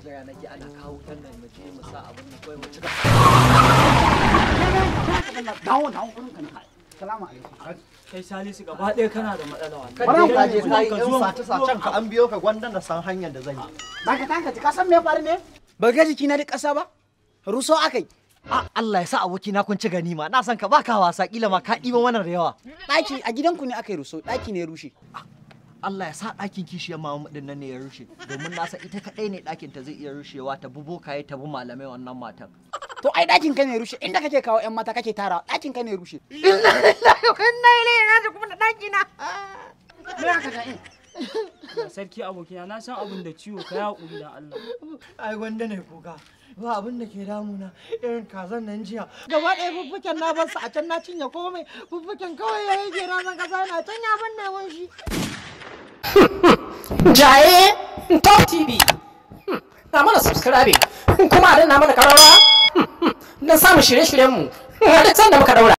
jira nake ana kawo wutan nan mu je mu sa abin nan kawai mu cika dawo dawo kurin ka na salamu alaikum kai salisu gaba ɗaya kana da matsala wannan Baran ka je ka ka yi zuwan- yan zuwan- sace sacen ka an biyo ka gwanda da san hanyar da zan yi Baka tanka ka san me ya faru ne ba ga jiki na da ƙasa ba ruso akai a Allah ya sa aboki na kun ci ganima na san ka baka wasa kila ma ka ɗiba wannan da yawa ɗaki a gidanku ne aka yi ruso ɗaki ne ya rushe Allah ya sa ɗakin kishiyar mama din nan ne ya rushe domin na san ita kaɗai ne ɗakin ta zai iya rushewa ta bubo kaye ta bi malamai wannan matan to ai ɗakin ka ne ya rushe inda kake kawo ƴan mata kake tara ɗakin ka ne ya rushe sarki abokina na san abin da ciwo ka ya ƙuri da Allah ai gwanda ne kuka ba abin da ke damuna irin kazan nan jiya gaba ɗaya fuffuken na bar su a can na cinye komai fuffuken kawai ya yi gera na kasa na can ya ban neman shi Jaye Top TV. Na mana subscribe kuma a danna mana karawa don samun shirye-shiryenmu. A duk sanda muka daura.